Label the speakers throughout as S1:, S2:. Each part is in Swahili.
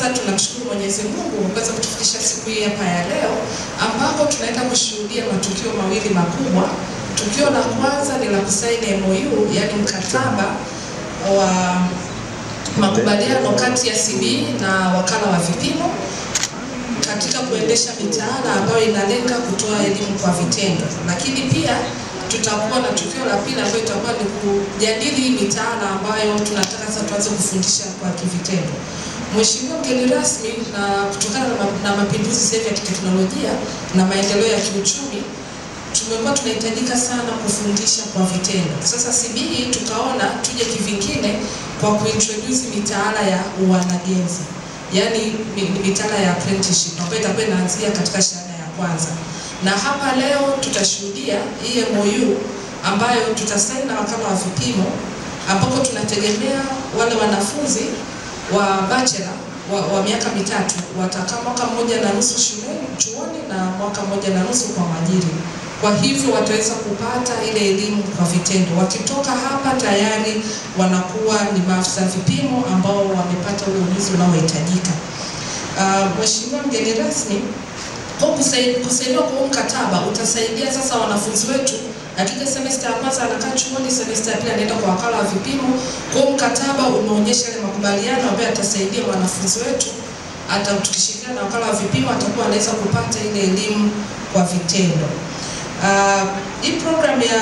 S1: kwanza tunamshukuru Mwenyezi Mungu kwa kuweza kutufikisha siku hii hapa ya leo ambapo tunaenda kushuhudia matukio mawili makubwa. Tukio la kwanza ni la kusaini MOU, yaani mkataba wa makubaliano kati ya CBE na wakala wa vipimo katika kuendesha mitaala ambayo inalenga kutoa elimu kwa vitendo, lakini pia tutakuwa na tukio la pili ambayo itakuwa ni kujadili hii mitaala ambayo tunataka sasa tuanze kufundisha kwa kivitendo. Mheshimiwa mgeni rasmi, na kutokana na, ma- na mapinduzi sasa hivi ya kiteknolojia na maendeleo ya kiuchumi tumekuwa tunahitajika sana kufundisha kwa vitendo. Sasa CBE tukaona tuje kivingine kwa kuintroduce mitaala ya uanagenzi, yaani mi- ni mitaala ya apprenticeship ambayo itakuwa inaanzia katika shahada ya kwanza, na hapa leo tutashuhudia hii MOU ambayo tutasaini na wakala wa vipimo, ambapo tunategemea wale wanafunzi wa bachelor wa, wa miaka mitatu watakaa mwaka mmoja na nusu shuleni chuoni na mwaka mmoja na nusu kwa mwajiri. Kwa hivyo wataweza kupata ile elimu kwa vitendo. Wakitoka hapa tayari wanakuwa ni maafisa vipimo ambao wamepata ule ujuzi unaohitajika. Uh, Mheshimiwa mgeni rasmi, kwa kusai- kusaidiwa kwa huu mkataba utasaidia sasa wanafunzi wetu akija semester ya kwanza anakaa chuoni, semester ya pili anaenda kwa wakala wa vipimo. Kwa hiyo mkataba umeonyesha yale makubaliano ambayo yatasaidia wanafunzi wetu, hata tukishirikiana na wakala wa vipimo atakuwa anaweza kupata ile elimu kwa vitendo. Uh, hii program ya,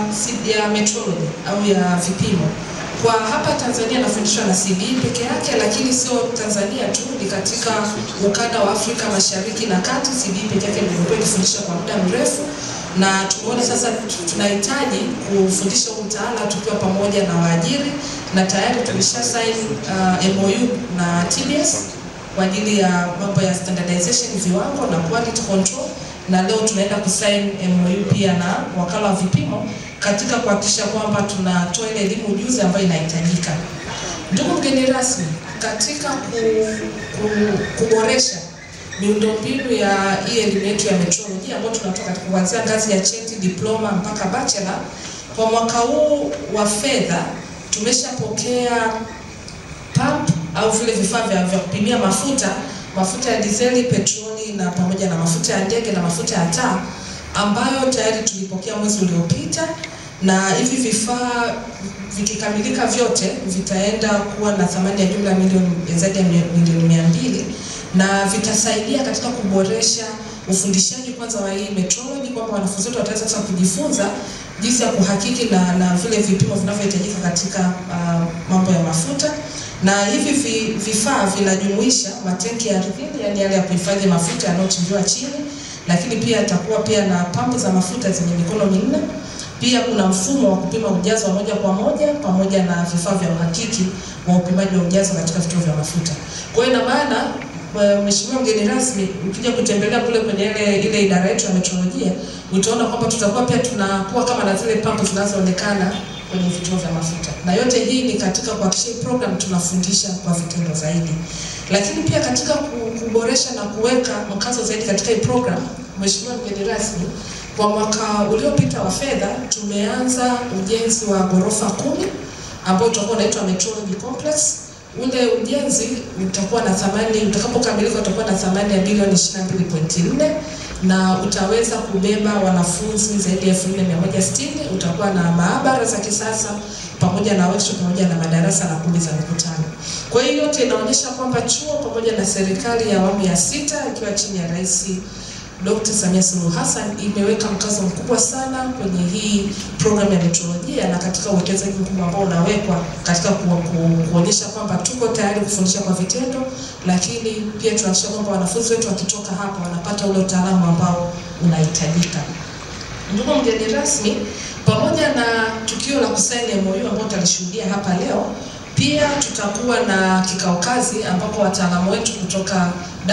S1: ya metrology au ya vipimo kwa hapa Tanzania inafundishwa na CBE peke yake, lakini sio Tanzania tu, ni katika ukanda wa Afrika Mashariki na Kati. CBE peke yake ndio imekuwa ikifundisha kwa muda mrefu, na tumeona sasa tunahitaji kufundisha huu mtaala tukiwa pamoja na waajiri, na tayari tumesha sign uh, MOU na TBS kwa ajili ya mambo ya standardization viwango na quality control, na leo tunaenda kusign MOU pia na wakala wa vipimo katika kuhakikisha kwamba tunatoa ile elimu ujuzi ambayo inahitajika. Ndugu mgeni rasmi, katika ku, ku, kuboresha miundombinu ya hii elimu yetu ya metrology ambayo tunatoa katika kuanzia ngazi ya cheti, diploma mpaka bachelor, kwa mwaka huu wa fedha tumeshapokea pump au vile vifaa vya, vya kupimia mafuta mafuta ya dizeli, petroli na pamoja na mafuta ya ndege na mafuta ya taa ambayo tayari tulipokea mwezi uliopita, na hivi vifaa vikikamilika vyote vitaenda kuwa na thamani ya jumla ya milioni zaidi ya milioni mia mbili na vitasaidia katika kuboresha ufundishaji kwanza wa hii metrology, kwamba wanafunzi wetu wataweza sasa kujifunza jinsi ya kuhakiki na, na vile vipimo vinavyohitajika katika uh, mambo ya mafuta na hivi vi, vifaa vinajumuisha matenki ya ardhini, yani yale ya kuhifadhi mafuta yanayochimbiwa chini, lakini pia itakuwa pia na pampu za mafuta zenye mikono minne. Pia kuna mfumo wa kupima ujazo wa moja kwa moja pamoja na vifaa vya uhakiki wa upimaji wa ujazo katika vituo vya mafuta. Kwa hiyo ina maana Kwa Mheshimiwa mgeni rasmi, ukija kutembelea kule kwenye ile ile idara yetu ya metrolojia, utaona kwamba tutakuwa pia tunakuwa kama na zile pampu zinazoonekana kwenye vituo vya mafuta, na yote hii ni katika kuhakikisha hii program tunafundisha kwa vitendo zaidi, lakini pia katika ku- kuboresha na kuweka mkazo zaidi katika hii program. Mheshimiwa mgeni rasmi, kwa mwaka uliopita wa fedha tumeanza ujenzi wa ghorofa kumi ambao utakuwa unaitwa Metrology Complex. Ule ujenzi utakuwa na thamani, utakapokamilika utakuwa na thamani ya bilioni 22.4 na utaweza kubeba wanafunzi zaidi ya 4160. Utakuwa na maabara za kisasa pamoja na workshop pamoja na madarasa na kumbi za mikutano. Kwa hiyo yote inaonyesha kwamba chuo pamoja na serikali ya awamu ya sita ikiwa chini ya Rais Dr. Samia Suluhu Hassan imeweka mkazo mkubwa sana kwenye hii program ya metrolojia na katika uwekezaji mkubwa ambao unawekwa katika ku, ku, kuonyesha kwamba tuko tayari kufundisha kwa vitendo, lakini pia tunahakikisha kwamba wanafunzi wetu wakitoka hapa wanapata ule utaalamu ambao unahitajika. Ndugu mgeni rasmi, pamoja na tukio la kusaini MOU ambao tutalishuhudia hapa leo, pia tutakuwa na kikao kazi ambapo wataalamu wetu kutoka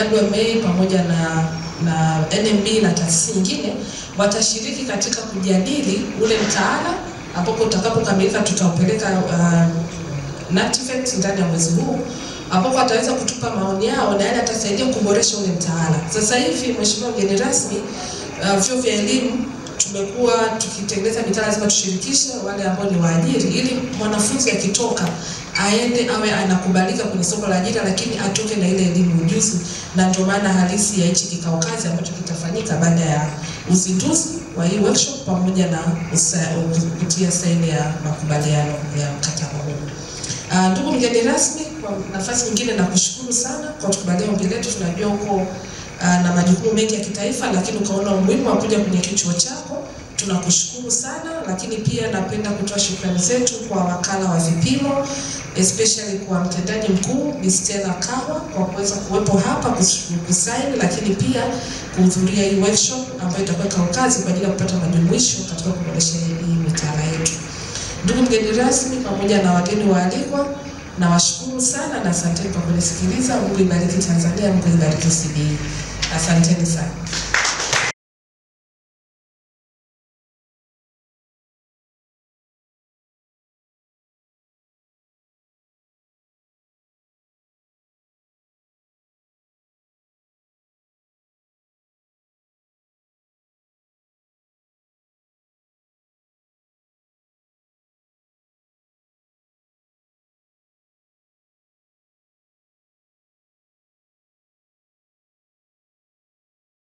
S1: WMA pamoja na na NMB na taasisi nyingine watashiriki katika kujadili ule mtaala ambapo utakapokamilika tutaupeleka uh, NACTIVATE ndani ya mwezi huu ambapo ataweza kutupa maoni yao na yale atasaidia kuboresha ule mtaala. Sasa hivi, Mheshimiwa mgeni rasmi, uh, vyuo vya elimu tumekuwa tukitengeneza mitaala, lazima tushirikishe wale ambao ni waajiri, ili mwanafunzi akitoka aende awe anakubalika kwenye soko la ajira, lakini atoke na ile elimu ujuzi, na ndio maana halisi ya hichi kikao kazi ambacho kitafanyika baada ya uzinduzi wa hii workshop pamoja na usa- kutia saini ya makubaliano ya mkataba huu. Uh, ndugu mgeni rasmi, kwa nafasi nyingine nakushukuru sana kwa kutukubalia ombi letu. Tunajua huko uh, na majukumu mengi ya kitaifa, lakini ukaona umuhimu wa kuja kwenye kichuo chako. Tunakushukuru sana, lakini pia napenda kutoa shukrani zetu kwa wakala wa vipimo especially kwa mtendaji mkuu Bi Stella Kawa kwa kuweza kuwepo hapa kus- kusaini, lakini pia kuhudhuria hii workshop ambayo itakuwa kikao kazi kwa ajili ya kupata majumuisho katika kuboresha hii mitaala yetu. Ndugu mgeni rasmi pamoja na wageni waalikwa, nawashukuru sana na asanteni kwa kunisikiliza. Mungu ibariki Tanzania, Mungu ibariki CBE. Asanteni sana.